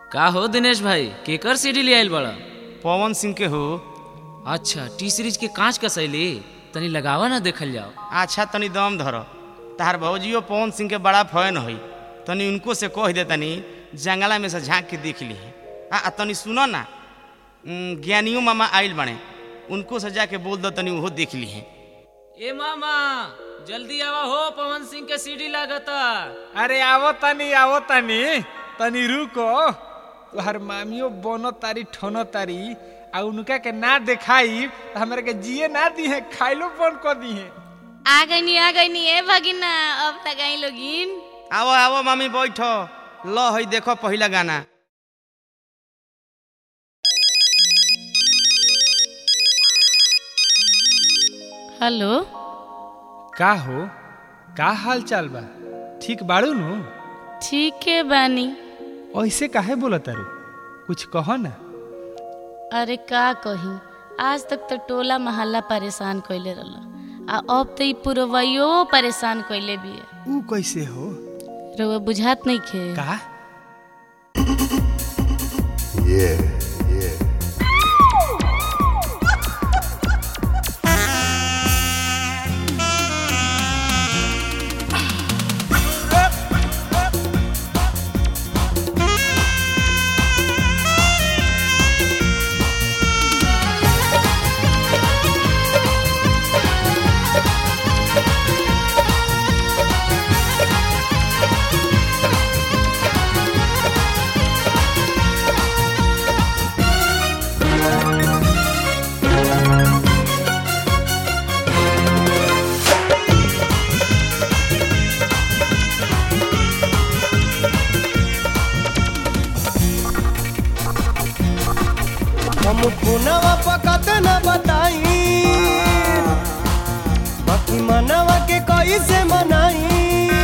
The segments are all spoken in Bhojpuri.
का हो दिनेश भाई केकर सीडी ले आइल बड़ा पवन सिंह के हो अच्छा टी सीरीज के कांच का शैली तनी लगावा ना देखल जाओ अच्छा तनी दम धर तार भौजियो पवन सिंह के बड़ा फैन होई तनी उनको से कह दे तनी जंगला में से झांक के देख ली आ आ तनी सुनो ना उम, ज्ञानियो मामा आइल बने उनको से जाके बोल दो तनी उहो देख ली ए मामा जल्दी आवा हो पवन सिंह के सीडी लागता अरे आवो तनी आवो तनी तनी रुको तोहर मामियो बनो तारी ठनो तारी आ उनका के ना देखाई त हमरा के जिए ना दी है खाइलो बंद कर दी है आ गईनी आ गईनी ए भगिना अब तक आई लोगिन आवो आवो मामी बैठो लो हई देखो पहिला गाना हेलो का हो का हाल चाल बा ठीक बाड़ू नु ठीक है बानी ऐसे काहे बोला तारू कुछ कहो ना अरे का कही आज तक तो टोला मोहल्ला परेशान कइले रहल आ अब तो ई पुरवैयो परेशान कइले भी है ऊ कैसे हो रउआ बुझात नहीं खे का हम पुनवा पकत न बताई बाकी मनवा के कैसे मनाई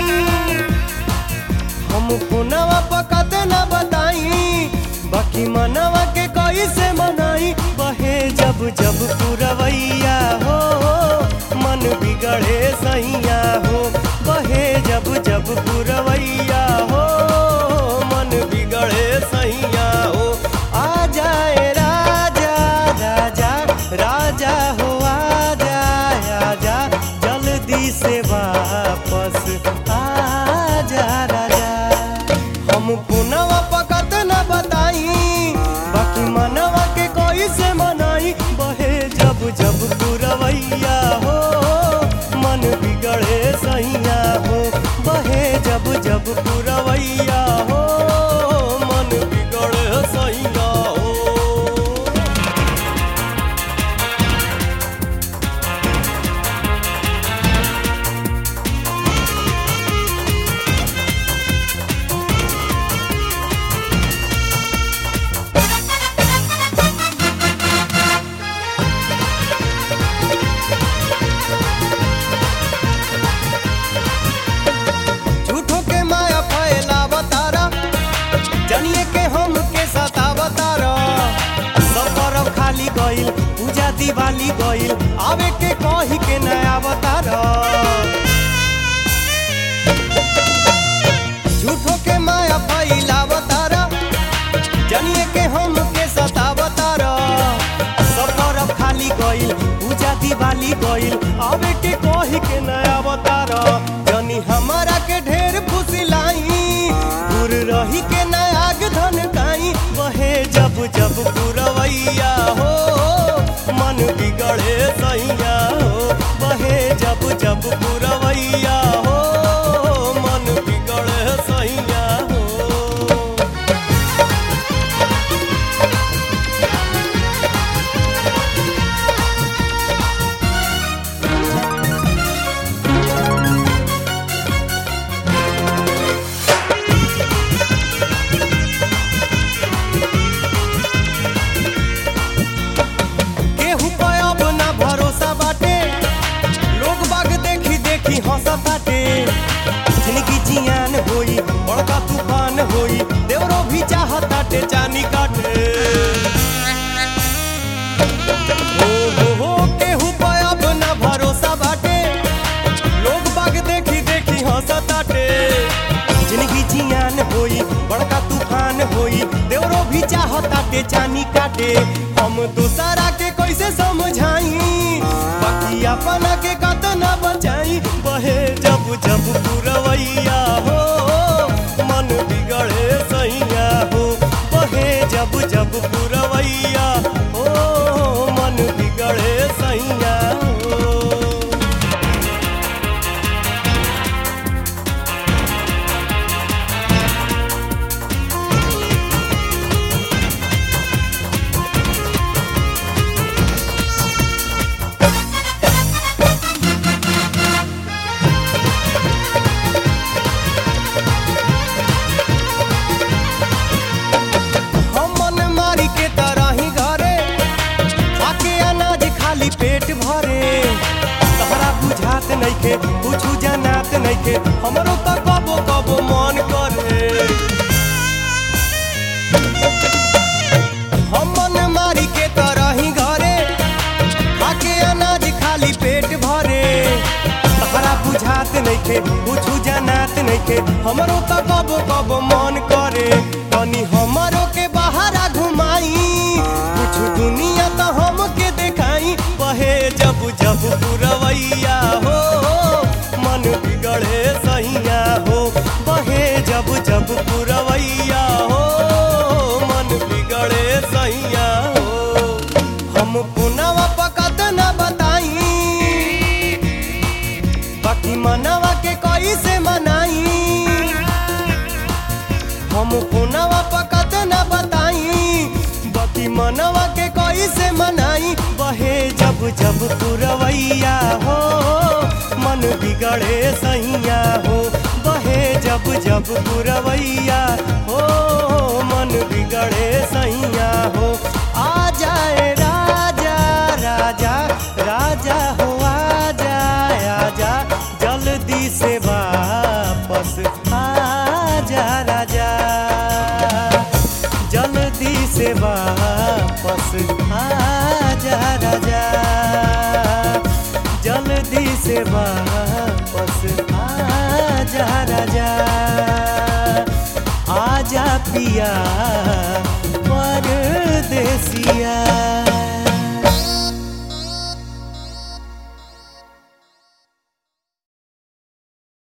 हम पुनवा पकत न बताई बाकी मनवा के कैसे मनाई बहे जब जब पुरवैया हो मन बिगड़े सैया हो बहे जब जब पुरवैया हो मन बिगड़े सैया हो आ जाए राजा राजा राजा हो आ जाए आजा जल्दी से वापस आ जा राजा हम पुनवा पकत न बताई बाकी मनवा के कोई से मनाई बहे जब जब पुरवैया हो मन बिगड़े सैया हो बहे जब जब पुरवैया हो मन बिगड़े सैया हो झूठो के माया फैलावा तारा जनिए के हम के सतावा तारा सब तरफ खाली गइल पूजा दिवाली गइल आवे के कही के नया बतारा झूठो के माया फैलावा तारा जनिए के हम के सतावा तारा सब तरफ खाली गइल पूजा दिवाली गइल आवे के कही के नया बतारा जनी हमारा के ढेर फुसिलाई दूर रही के नयाग धन काई बहे जब जब पुरवैया हो मन बिगड़े सैया हो बहे जब जब पुरवैया हो मन बिगड़े सैया हो केहू पे अब ना भरोसा बाटे लोग बाग देखी देखी हंसताटे जिंदगी जियान होई बड़का तूफान होई देवरो भी चाहताटे जानी काटे हो हो हो केहू पे अब ना भरोसा बाटे लोग बाग देखी देखी हंसताटे जिंदगी जियान होई बड़का तूफान होई देवरो भी चाहताटे चानी काटे हम दूसरा के कैसे समझाई बाकी अपना के कतना बचाई बहे जब जब पुरवैया हो मन बिगड़े सैया हो बहे जब जब पुरवैया हो मन बिगड़े सैया हो हम मन मारी के तरह ही घरे आके अनाज खाली पेट भरे तहरा बुझात नइखे कुछ जनात नइखे हमरो त कबो कबो मन करे हम मन मारी के तरह ही घरे आके अनाज खाली पेट भरे तहरा बुझात नइखे कुछ जनात नइखे हमरो त कबो कबो मन करे तनी हमरो के बाहरा घुमाई कुछ दुनिया त हमके देखाई बहे जब जब पुरवैया हो मन बिगड़े सैया हो बहे जब जब पुरवैया हो मन बिगड़े सैया हो हम पुनवा पकत न बताई बाकी मनवा के कैसे मनाई हम पुनवा पकत न बताई बाकी मनवा के कैसे मनाई बहे जब जब पुरवैया हो मन बिगड़े सैया हो बहे जब जब पुरवैया हो मन बिगड़े सैया हो आ जाए राजा राजा राजा हो आ जाए आजा जल्दी से वापस आजा राजा जल्दी से वापस आजा राजा जल्दी से वापस आजा राजा आजा पिया परदेसिया